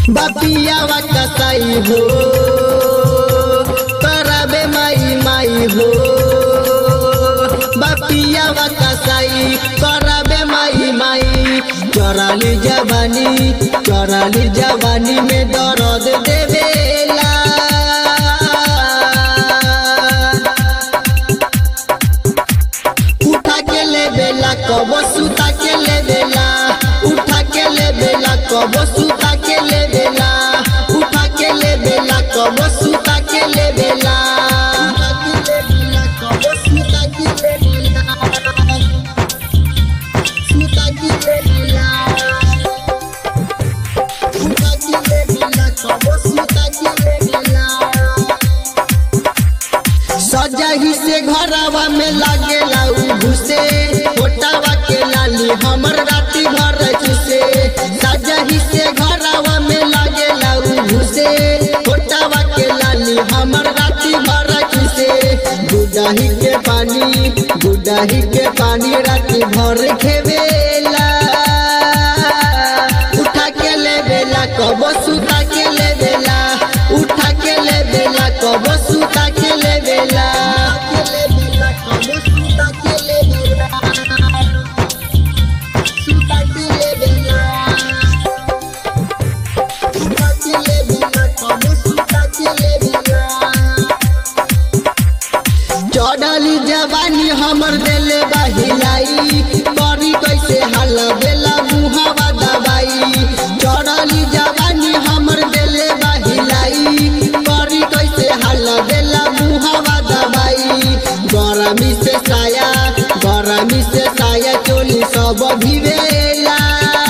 बापियावा कसाई हो कराबे माई माई हो बापियावा कसाई कराबे माई माई चराली जवानी चराली जवानी में दर्द देवेला उठा के ले बेला कबो सुता के ले बेला उठा के ले बेला कबो सुता के ले बेला उठा के ले बेला कबो सुता के ले बेला सजाही से घरवा में लागेला उ घुसे फोटावा के लाली हमर राती भर चुसे सजाही से घरवा में लागेला उ घुसे फोटावा के लाली हमर राती भर चुसे गुडाही के पानी गुडाही के पानी राती भर खेवेला उठा के ले बेला कबो सुता के ले बेला उठा के ले बेला कबो सुता के ले बेला चढ़ली जवानी हमर देले बहिलाई करी कैसे हाल बेला मुहावा दबाई चढ़ली जवानी हमर देले बहिलाई करी कैसे हाल बेला मुहावा दबाई गरमी से साया गरमी से साया चोली सब भिवेला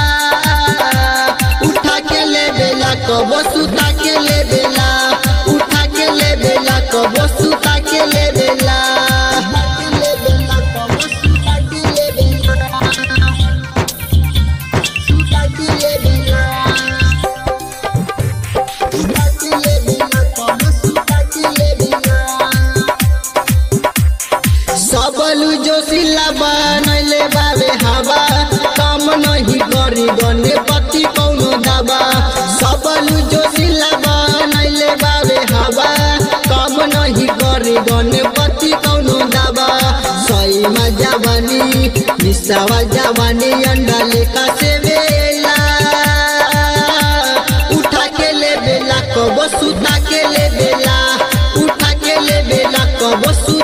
उठा के ले बेला कबो सुता के ले बेला उठा के ले बेला कबो सुता के ले बेला सबलू जोशिला बनैले बाबे हवा कम नहीं करी गने पति कौनो दबा सबलू जोशिला बनैले बाबे हवा कम नहीं करी गने पति कौनो दबा सही में जवानी निस्सावा जवानी अंडा लेका से वेला उठा के ले बेला कबो सुता के ले बेला उठा के ले बेला कबो सु